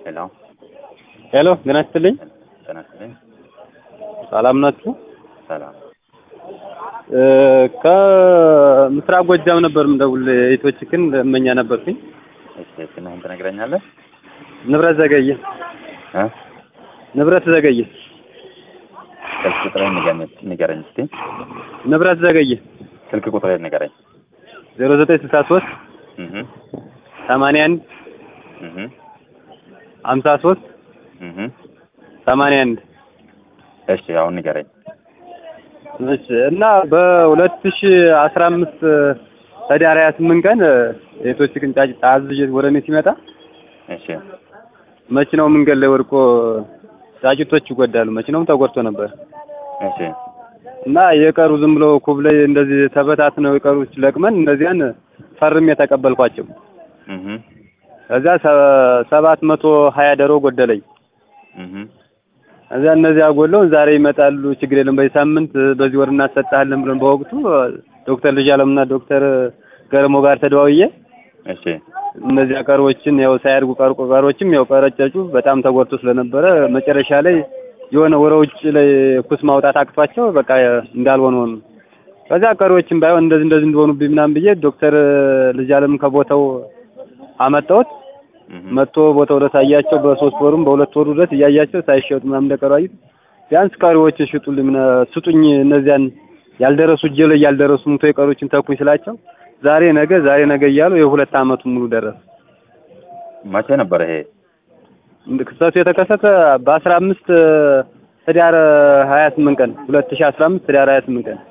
ሄሎ ሄሎ ጤና ይስጥልኝ። ጤና ይስጥልኝ። ሰላም ናችሁ? ሰላም እ ከምስራቅ ጎጃም ነበር የምደውል የኢትዮችክን እመኛ ነበርኩኝ። እሺ ስምህን ትነግረኛለህ? ንብረት ዘገየ እ ንብረት ዘገየ ስልክ ቁጥርህን ንገረኝ ንገረኝ እስኪ ንብረት ዘገየ ስልክ ቁጥርህን ንገረኝ። ዜሮ ዘጠኝ ስልሳ ሶስት እህ ሰማንያ አንድ እህ ሀምሳ ሶስት እህ ሰማንያ አንድ እሺ አሁን ንገረኝ። እሺ እና በሁለት ሺ አስራ አምስት ህዳር ሀያ ስምንት ቀን የኢትዮችክን ጫጭ አዝዤ ወደ እኔ ሲመጣ እሺ መኪናው መንገድ ላይ ወድቆ ጫጭቶች ይጎዳሉ። መኪናውም ተጎድቶ ነበር እሺ እና የቀሩ ዝም ብሎ ኩብ ላይ እንደዚህ ተበታትነው የቀሩት ለቅመን እነዚያን ፈርሜ የተቀበልኳቸው። እህ ከዚያ ሰ- ሰባት መቶ ሀያ ደሮ ጎደለኝ። እህ እዚያ እነዚያ ጎለውን ዛሬ ይመጣሉ፣ ችግር የለም በዚህ ሳምንት በዚህ ወር እናሰጣለን ብለን በወቅቱ ዶክተር ልጅ አለምና ዶክተር ገርሞ ጋር ተደዋውዬ እሺ እነዚያ ቀሮችን ያው ሳያድጉ ቀርቆ ቀሮችም ያው ቀረጨጩ በጣም ተጎድቶ ስለነበረ መጨረሻ ላይ የሆነ ወደ ውጭ ላይ ኩስ ማውጣት አቅቷቸው በቃ እንዳልሆነ ሆኑ። ከዚያ ቀሪዎችም ባይሆን እንደዚህ እንደዚህ እንደሆኑብኝ ምናምን ብዬ ዶክተር ልጅ አለም ከቦታው አመጣሁት። እህ መጥቶ ቦታው ድረስ አያቸው። በሶስት ወሩም በሁለት ወሩ ድረስ እያያቸው ሳይሸጡ ምናምን እንደቀሩ አዩት። ቢያንስ ቀሪዎችን ሽጡልኝ ምና ስጡኝ፣ እነዚያን ያልደረሱ እጄ ላይ ያልደረሱ ሙቶ የቀሮችን ተኩኝ ስላቸው ዛሬ ነገ ዛሬ ነገ እያሉ የሁለት አመቱን ሙሉ ደረሰ። መቼ ነበር ይሄ? እንደ ክስተቱ የተከሰተ በአስራ አምስት ህዳር ሀያ ስምንት ቀን ሁለት ሺህ አስራ አምስት ህዳር ሀያ ስምንት ቀን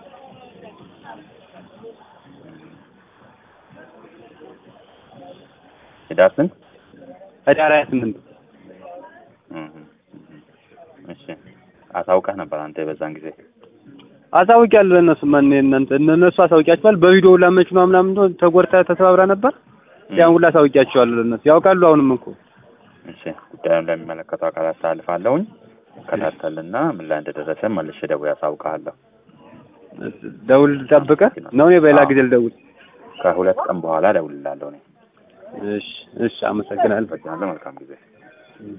ህዳር ስንት? ህዳር ሀያ ስምንት እህ እህ እሺ አሳውቀህ ነበር አንተ በዛን ጊዜ? አሳውቂያለሁ። ለእነሱ ማን እናንተ እነሱ አሳውቂያቸዋል። በቪዲዮ ሁላ መኪና ምናምን እንደሆነ ተጎድታ ተሰባብራ ነበር። ያን ሁላ አሳውቂያቸዋለሁ። ለእነሱ ያውቃሉ። አሁንም እኮ እሺ ጉዳዩን ለሚመለከተው አካል አስተላልፋለሁኝ። ከታተልና ምን ላይ እንደደረሰ መልሼ ደውዬ አሳውቅሃለሁ። ደውል ጠብቀህ ነው። እኔ በሌላ ጊዜ ልደውል። ከሁለት ቀን በኋላ እደውልልሃለሁ እኔ። እሺ፣ እሺ፣ አመሰግናለሁ። በጅናለሁ መልካም ጊዜ